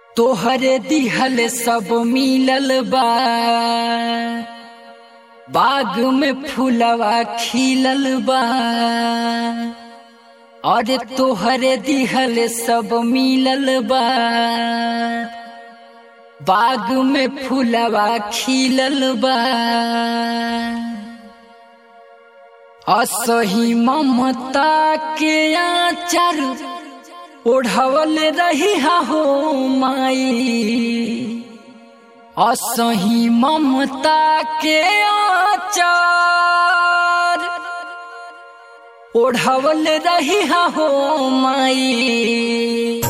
तोहरे दिहल सब मिलल बा बाग में फूलवा खिलल बा अरे तोहरे दिहल सब मिलल बा बाग में फूलवा खिलल बा असही ममता के आचर ओढ़वल रही हो माई असही ममता के आचर ओढ़वल रही हो माई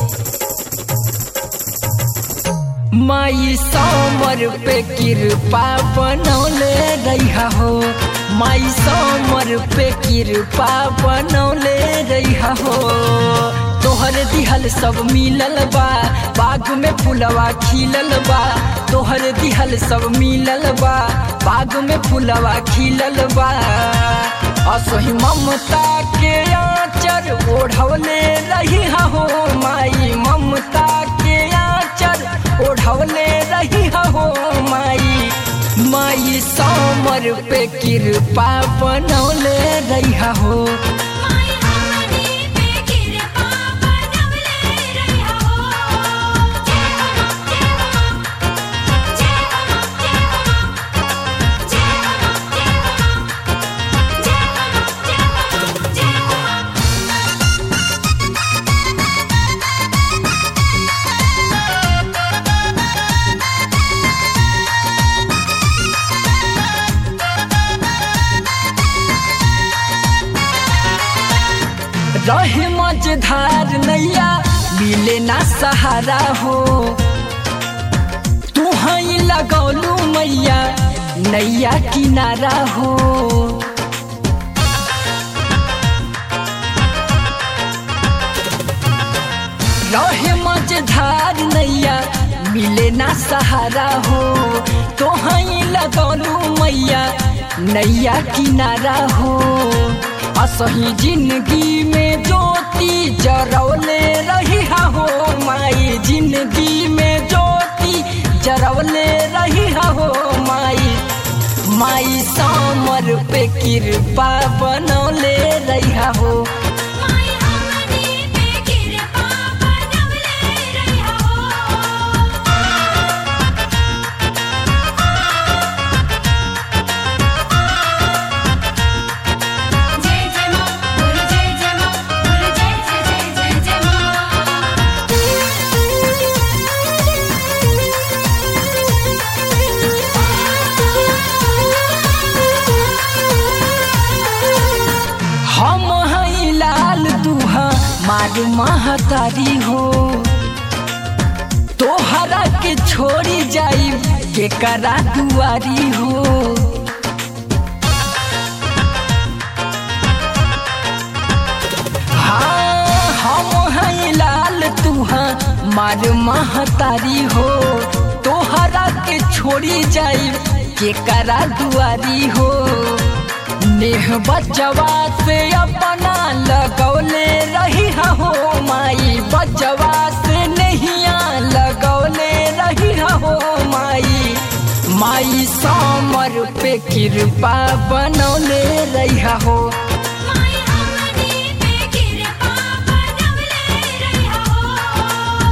माई समर पे कृपा बनौले रहा हो माई समर पे कृपा बनौले रहा हो तोहर दिहल सब मिलल बा बाग में फुलवा खिलल बा तोहर दिहल सब मिलल बा बाग में फुलवा खिलल बा असही ममता के आचर ओढ़वले रही हो माई ममता के आचर ओढ़वले रही हो माई माई समर पे कृपा बनौले रही हो माई हमनी पे कृपा बनवले रहिया हो जय हो जय हो जय हो जय हो जय हो जय हो जय हो रहे मझधार नैया मिले ना सहारा हो तू हई लगौलू मैया नैया किनारा हो रहे मझधार नैया मिले ना सहारा हो तो हई लगौलू मैया नैया किनारा हो असही जिंदगी में ज्योति जरौले रही हो माई जिंदगी में ज्योति जरौले रही हो माई माई समर पे कृपा बनौले रही हो माई हमनी पे कृपा बनवले रहिया हो जय जय मां बोलो जय जय मां बोलो जय जय जय जय जय हम हई लाल दुहा मार महतारी हो तोहरा के छोड़ी जाई के करा दुआरी हो हाँ हम हई लाल तुहा मार महतारी हो तोहरा के छोड़ी जाई के करा दुआरी हो नेह बचवा से अपना लगौले रही हो माई बचवा से नहिया लगौले रही हो माई माई समर पे कृपा बनौले रही हो माई हमनी पे कृपा बनवले रहिया हो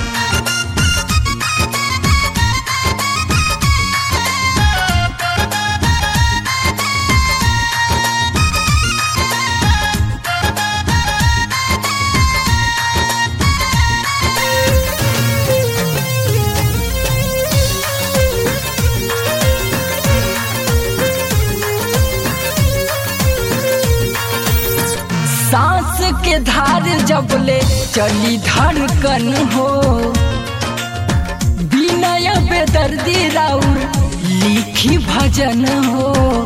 सांस के धार जबले चली धड़कन हो विनय बेदर्दी राउर लिखी भजन हो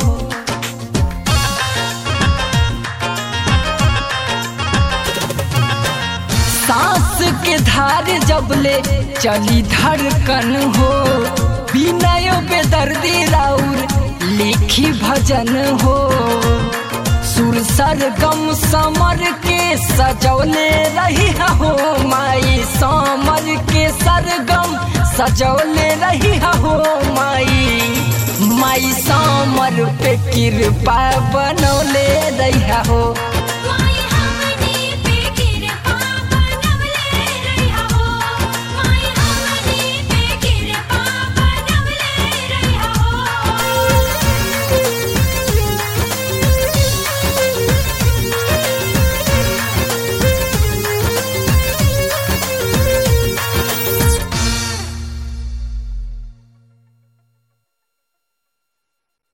सांस के धार जबले चली धड़कन हो विनय बेदर्दी राउर लिखी भजन हो सुर सरगम समर के सजौले रही हो माई समर के सरगम सजौले रही हो माई माई समर पे कृपा बनौले रही हो